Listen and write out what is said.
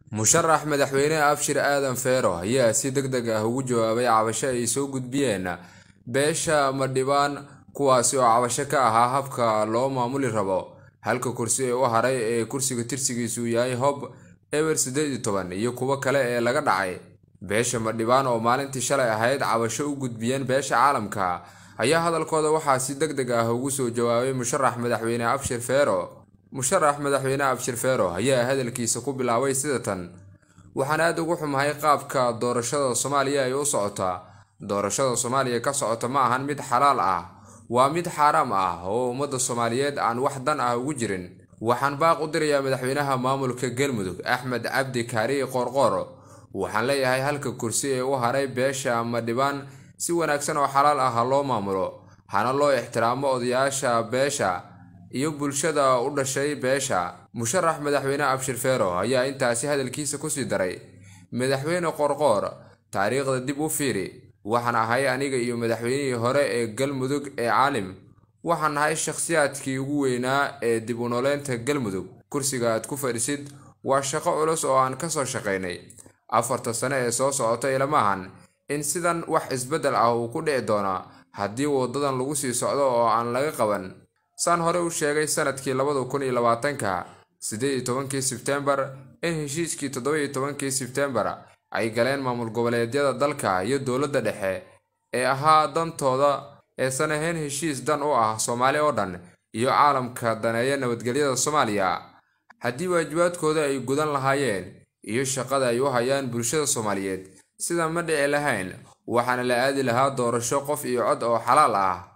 musharax madaxweyne abshir aadan feero ayaa si deg deg ah ugu jawaabay cabasho ay soo gudbiyeen beesha madhibaan kuwaasi oo cabasho ka ahaa habka loo maamuli rabo halka kursi ee u haray ee kursiga tirsigiisu yahay hob eber siddeed iyo toban iyo kuwo kale ee laga dhacay beesha madhibaan oo maalintii shalay ahayd cabasho u gudbiyeen beesha caalamka ayaa hadalkooda waxaa si deg deg ah ugu soo jawaabay musharax madaxweyne abshir feero musharax madaxweyne abshir feero ayaa hadalkiisa ku bilaabay sida tan waxaan aada ugu xumahay qaabka doorashada soomaaliya ay u socotaa doorashada soomaaliya ka socota ma ahan mid xalaal ah waa mid xaaraam ah oo ummadda soomaaliyeed aan wax dan ah ugu jirin waxaan baaq u dirayaa madaxweynaha maamulka galmudug axmed cabdi kaari qoorqoor waxaan leeyahay halka kursi ee u haray beesha madhibaan si wanaagsan oo xalaal ah ha loo maamulo hana loo ixtiraamo odayaasha beesha iyo bulshada u dhashay beesha musharax madaxweyne abshir feero ayaa intaasi hadalkiisa kusii daray madaxweyne qoorqoor taariikhda dib u fiiri waxaan ahay aniga iyo madaxweynihii hore ee galmudug ee caalim waxaan nahay shakhsiyaadkii ugu weynaa ee dib u nooleynta galmudug kursiga aad ku fadhisid waa shaqo culus oo aan kasoo shaqaynay afarta sane ee soo socota ilamahan in sidan wax isbeddel ah uu ku dhici doona haddii wadadan lagu sii socdo oo aan laga qaban saan hore u sheegay sanadkii labada kun iyo labaatanka siddeed iyo tobankii sebtembar in heshiiskii toddoba iyo tobankii sebtembar ay galeen maamul goboleedyada dalka iyo dowladda dhexe ee ahaa dantooda eesan ahayn heshiis dan u ah soomaali oo dhan iyo caalamka daneeya nabadgelyada soomaaliya haddii waajibaadkooda ay gudan lahaayeen iyo shaqada ay u hayaan bulshada soomaaliyeed sida ma dhici lahayn waxaana la aadi lahaa doorasho qof iyo cod oo xalaal ah